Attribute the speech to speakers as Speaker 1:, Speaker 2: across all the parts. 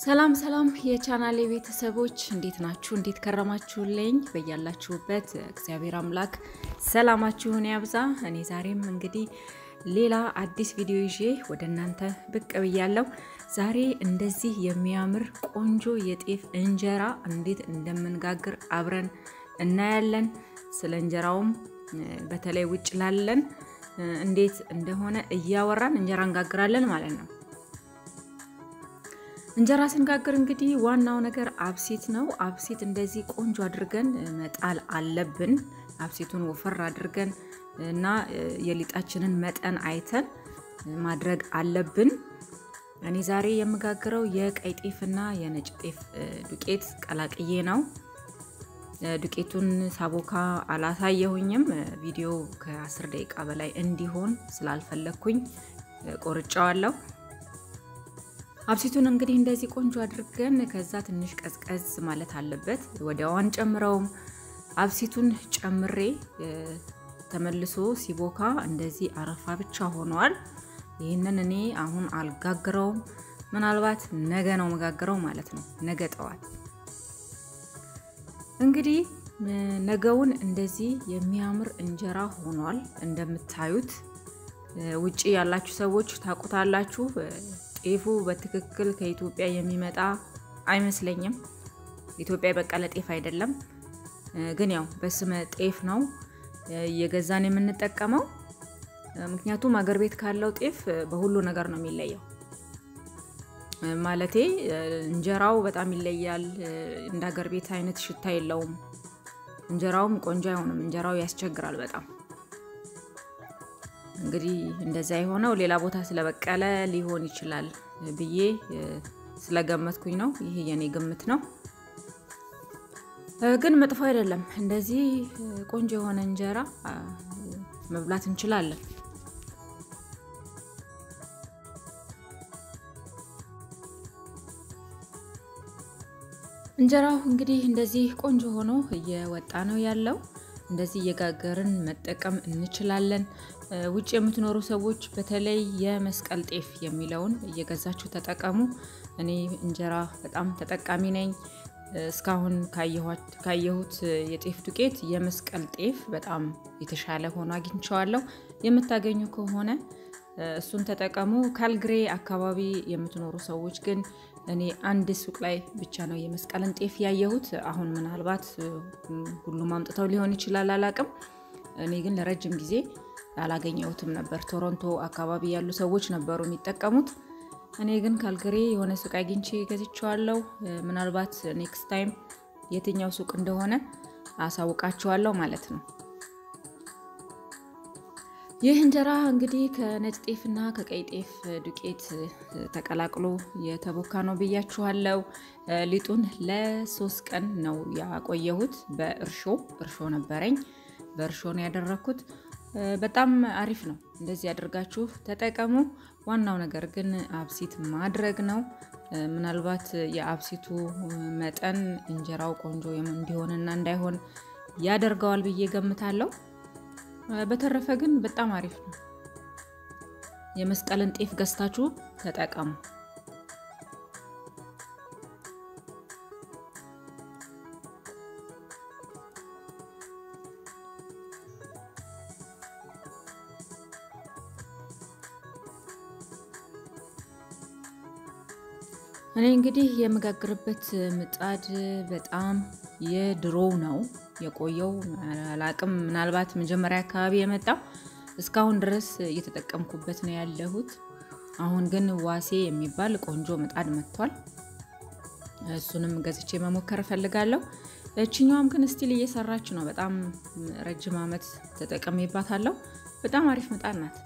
Speaker 1: ሰላም ሰላም የቻናሌ ቤተሰቦች እንዴት ናችሁ? እንዴት ከረማችሁልኝ? በያላችሁበት እግዚአብሔር አምላክ ሰላማችሁን ያብዛ። እኔ ዛሬም እንግዲህ ሌላ አዲስ ቪዲዮ ይዤ ወደ እናንተ ብቅ ብያለሁ። ዛሬ እንደዚህ የሚያምር ቆንጆ የጤፍ እንጀራ እንዴት እንደምንጋግር አብረን እናያለን። ስለ እንጀራውም በተለይ ውጭ ላለን እንዴት እንደሆነ እያወራን እንጀራ እንጋግራለን ማለት ነው። እንጀራ ስንጋግር እንግዲህ ዋናው ነገር አብሲት ነው። አብሲት እንደዚህ ቆንጆ አድርገን መጣል አለብን። አብሲቱን ወፈር አድርገን እና የሊጣችንን መጠን አይተን ማድረግ አለብን። እኔ ዛሬ የምጋግረው የቀይ ጤፍና የነጭ ጤፍ ዱቄት ቀላቅዬ ነው። ዱቄቱን ሳቦካ አላሳየሁኝም። ቪዲዮ ከ10 ደቂቃ በላይ እንዲሆን ስላልፈለግኩኝ ቆርጫዋለሁ። አብሲቱን እንግዲህ እንደዚህ ቆንጆ አድርገን ከዛ ትንሽ ቀዝቀዝ ማለት አለበት። ወዲያው አንጨምረውም። አብሲቱን ጨምሬ ተመልሶ ሲቦካ እንደዚህ አረፋ ብቻ ሆኗል። ይህንን እኔ አሁን አልጋግረውም። ምናልባት ነገ ነው መጋግረው ማለት ነው። ነገ ጠዋት እንግዲህ ነገውን እንደዚህ የሚያምር እንጀራ ሆኗል። እንደምታዩት ውጪ ያላችሁ ሰዎች ታውቁታላችሁ። ጤፉ በትክክል ከኢትዮጵያ የሚመጣ አይመስለኝም። ኢትዮጵያ የበቀለ ጤፍ አይደለም፣ ግን ያው በስመ ጤፍ ነው እየገዛን የምንጠቀመው። ምክንያቱም አገር ቤት ካለው ጤፍ በሁሉ ነገር ነው የሚለየው። ማለቴ እንጀራው በጣም ይለያል። እንደ ሀገር ቤት አይነት ሽታ የለውም። እንጀራውም ቆንጆ አይሆንም። እንጀራው ያስቸግራል በጣም እንግዲህ እንደዛ የሆነው ሌላ ቦታ ስለበቀለ ሊሆን ይችላል ብዬ ስለገመትኩኝ ነው። ይሄ የኔ ግምት ነው፣ ግን መጥፎ አይደለም። እንደዚህ ቆንጆ የሆነ እንጀራ መብላት እንችላለን። እንጀራው እንግዲህ እንደዚህ ቆንጆ ሆኖ እየወጣ ነው ያለው። እንደዚህ እየጋገርን መጠቀም እንችላለን። ውጭ የምትኖሩ ሰዎች በተለይ የመስቀል ጤፍ የሚለውን እየገዛችሁ ተጠቀሙ። እኔ እንጀራ በጣም ተጠቃሚ ነኝ። እስካሁን ካየሁት የጤፍ ዱቄት የመስቀል ጤፍ በጣም የተሻለ ሆኖ አግኝቼዋለሁ። የምታገኙ ከሆነ እሱን ተጠቀሙ። ካልግሬ አካባቢ የምትኖሩ ሰዎች ግን እኔ አንድ ሱቅ ላይ ብቻ ነው የመስቀልን ጤፍ ያየሁት። አሁን ምናልባት ሁሉም አምጥተው ሊሆን ይችላል፣ አላቅም። እኔ ግን ለረጅም ጊዜ አላገኘሁትም ነበር። ቶሮንቶ አካባቢ ያሉ ሰዎች ነበሩ የሚጠቀሙት። እኔ ግን ካልግሬ የሆነ ሱቅ አግኝቼ ገዝቼዋለሁ። ምናልባት ኔክስት ታይም የትኛው ሱቅ እንደሆነ አሳውቃችኋለሁ ማለት ነው። ይህ እንጀራ እንግዲህ ከነጭ ጤፍና ከቀይ ጤፍ ዱቄት ተቀላቅሎ የተቦካ ነው ብያችኋለሁ። ሊጡን ለሶስት ቀን ነው ያቆየሁት። በእርሾ እርሾ ነበረኝ፣ በእርሾ ነው ያደረግኩት። በጣም አሪፍ ነው። እንደዚህ አድርጋችሁ ተጠቀሙ። ዋናው ነገር ግን አብሲት ማድረግ ነው። ምናልባት የአብሲቱ መጠን እንጀራው ቆንጆ እንዲሆንና እንዳይሆን ያደርገዋል ብዬ ገምታለሁ። በተረፈ ግን በጣም አሪፍ ነው። የመስቀልን ጤፍ ገዝታችሁ ተጠቀሙ። እኔ እንግዲህ የምጋግርበት ምጣድ በጣም የድሮ ነው የቆየው። አላቅም ምናልባት መጀመሪያ አካባቢ የመጣው እስካሁን ድረስ እየተጠቀምኩበት ነው ያለሁት። አሁን ግን ዋሴ የሚባል ቆንጆ ምጣድ መጥቷል። እሱንም ገዝቼ መሞከር እፈልጋለሁ። እችኛዋም ግን ስቲል እየሰራች ነው። በጣም ረጅም ዓመት ተጠቀሜባታለሁ። በጣም አሪፍ ምጣድ ናት።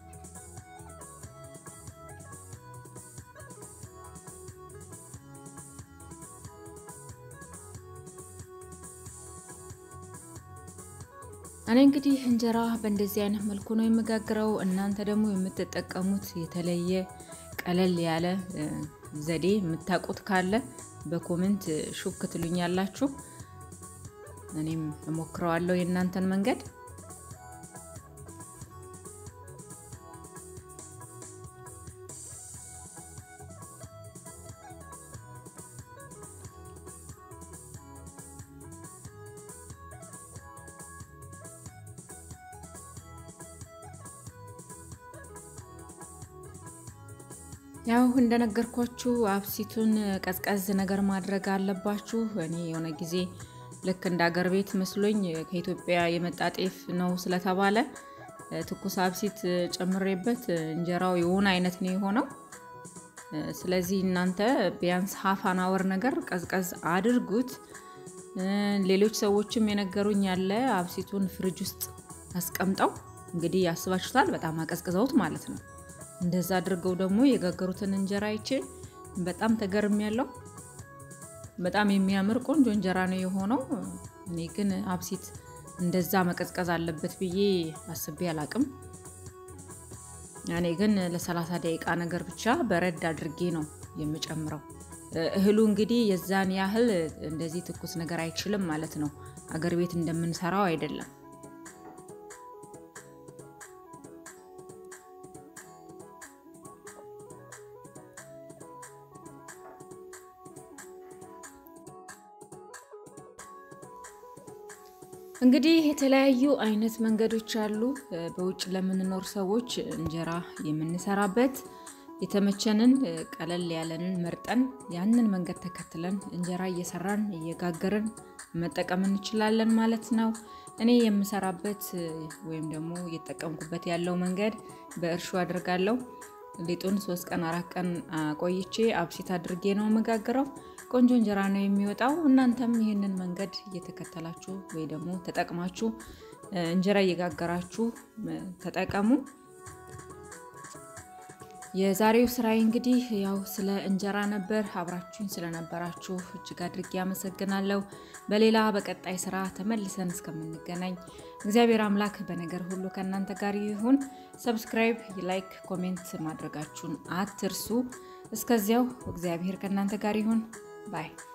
Speaker 1: እኔ እንግዲህ እንጀራ በእንደዚህ አይነት መልኩ ነው የምጋግረው። እናንተ ደግሞ የምትጠቀሙት የተለየ ቀለል ያለ ዘዴ የምታውቁት ካለ በኮሜንት ሹክ ትሉኛላችሁ። እኔም እሞክረዋለሁ የእናንተን መንገድ። ያው እንደነገርኳችሁ አብሲቱን ቀዝቀዝ ነገር ማድረግ አለባችሁ። እኔ የሆነ ጊዜ ልክ እንደ አገር ቤት መስሎኝ ከኢትዮጵያ የመጣ ጤፍ ነው ስለተባለ ትኩስ አብሲት ጨምሬበት እንጀራው የሆነ አይነት ነው የሆነው። ስለዚህ እናንተ ቢያንስ ሀፋን አወር ነገር ቀዝቀዝ አድርጉት። ሌሎች ሰዎችም የነገሩኝ ያለ አብሲቱን ፍሪጅ ውስጥ አስቀምጠው እንግዲህ ያስባችሁታል፣ በጣም አቀዝቅዘውት ማለት ነው። እንደዛ አድርገው ደግሞ የጋገሩትን እንጀራ አይቼ በጣም ተገርም ያለው በጣም የሚያምር ቆንጆ እንጀራ ነው የሆነው። እኔ ግን አብሲት እንደዛ መቀዝቀዝ አለበት ብዬ አስቤ አላቅም። እኔ ግን ለሰላሳ ደቂቃ ነገር ብቻ በረድ አድርጌ ነው የምጨምረው። እህሉ እንግዲህ የዛን ያህል እንደዚህ ትኩስ ነገር አይችልም ማለት ነው። አገር ቤት እንደምንሰራው አይደለም። እንግዲህ የተለያዩ አይነት መንገዶች አሉ። በውጭ ለምንኖር ሰዎች እንጀራ የምንሰራበት የተመቸንን ቀለል ያለንን መርጠን ያንን መንገድ ተከትለን እንጀራ እየሰራን እየጋገርን መጠቀም እንችላለን ማለት ነው። እኔ የምሰራበት ወይም ደግሞ እየተጠቀምኩበት ያለው መንገድ በእርሾ አድርጋለሁ። ሊጡን ሶስት ቀን አራት ቀን ቆይቼ አብሲት አድርጌ ነው የምጋግረው። ቆንጆ እንጀራ ነው የሚወጣው። እናንተም ይህንን መንገድ እየተከተላችሁ ወይ ደግሞ ተጠቅማችሁ እንጀራ እየጋገራችሁ ተጠቀሙ። የዛሬው ስራዬ እንግዲህ ያው ስለ እንጀራ ነበር። አብራችሁኝ ስለነበራችሁ እጅግ አድርጌ አመሰግናለሁ። በሌላ በቀጣይ ስራ ተመልሰን እስከምንገናኝ እግዚአብሔር አምላክ በነገር ሁሉ ከእናንተ ጋር ይሁን። ሰብስክራይብ፣ ላይክ፣ ኮሜንት ማድረጋችሁን አትርሱ። እስከዚያው እግዚአብሔር ከእናንተ ጋር ይሁን ባይ